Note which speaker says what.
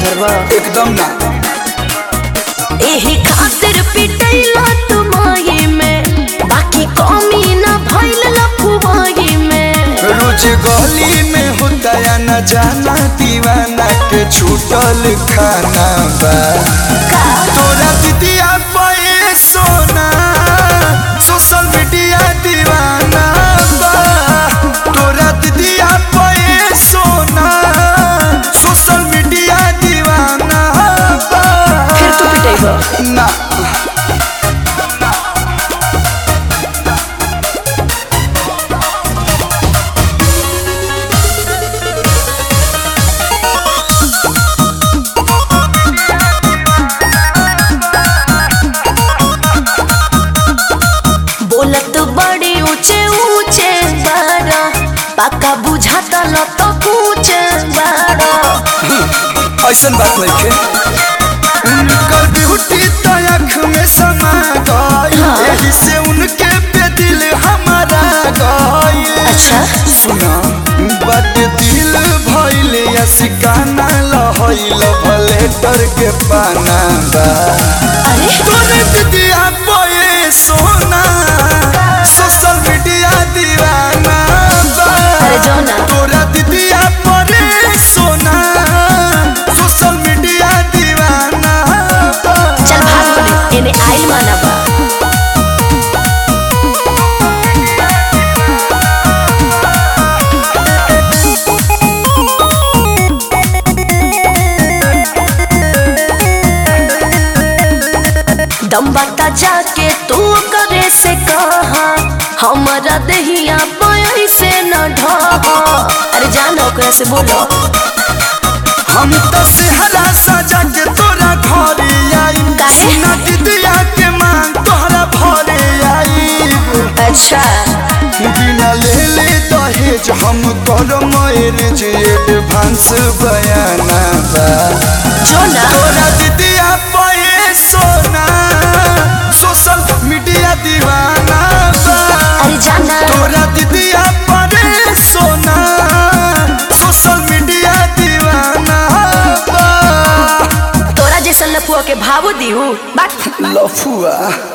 Speaker 1: सुधरबा
Speaker 2: एकदम ना
Speaker 1: एही खातिर पिटैला तुमाई में बाकी कमी ना भइल लफुवाई में
Speaker 2: रोज गली में होता या न जाना दीवाना के छूटल खाना बा तोरा दीदिया पे सोना सोशल मीडिया दीवाना बा तोरा दीदिया पे सोना सोशल मीडिया दीवाना बा
Speaker 1: फिर तू पिटैबा
Speaker 2: ना
Speaker 1: बोलत बड़ी ऊंचे ऊंचे बारा पक्का बुझाता ल तो कुछ बारा
Speaker 2: ऐसन बात नहीं के उनकर ब्यूटी तो आँख में समा गई
Speaker 1: हाँ।
Speaker 2: यही से उनके पे दिल हमारा गई
Speaker 1: अच्छा।
Speaker 2: सुना बट दिल भइल या सिकाना लहइल भलेटर के पाना बा
Speaker 1: अरे
Speaker 2: तोरे दीदिया बोए सोना सोशल मीडिया दीवाना बा
Speaker 1: अरे जाओ ना।
Speaker 2: तोरा दीदिया परे सोना सोशल मीडिया दीवाना बा
Speaker 1: चल भाग बने एने आइल माना बा दम बता जाके तू करे से कहा हमारा दहिया पय से न ढहा अरे जानो ओकरा से बोलो
Speaker 2: हम तो सेहरा सजा के तोरा घरे आई
Speaker 1: काहे?
Speaker 2: सुना दीदिया के मांग तोहरा भरे आई
Speaker 1: अच्छा
Speaker 2: बिना ले ले दहेज हम कर मैरिज एडवांस बयाना बा
Speaker 1: जो ना
Speaker 2: तोरा दीदिया पे सोना सोशल मीडिया दीवाना बा
Speaker 1: अरे जाना
Speaker 2: तोरा दीदिया पे सोना सोशल मीडिया दीवाना बा
Speaker 1: तोरा जैसन लफुआ के भावो दिहू बात
Speaker 2: लफुआ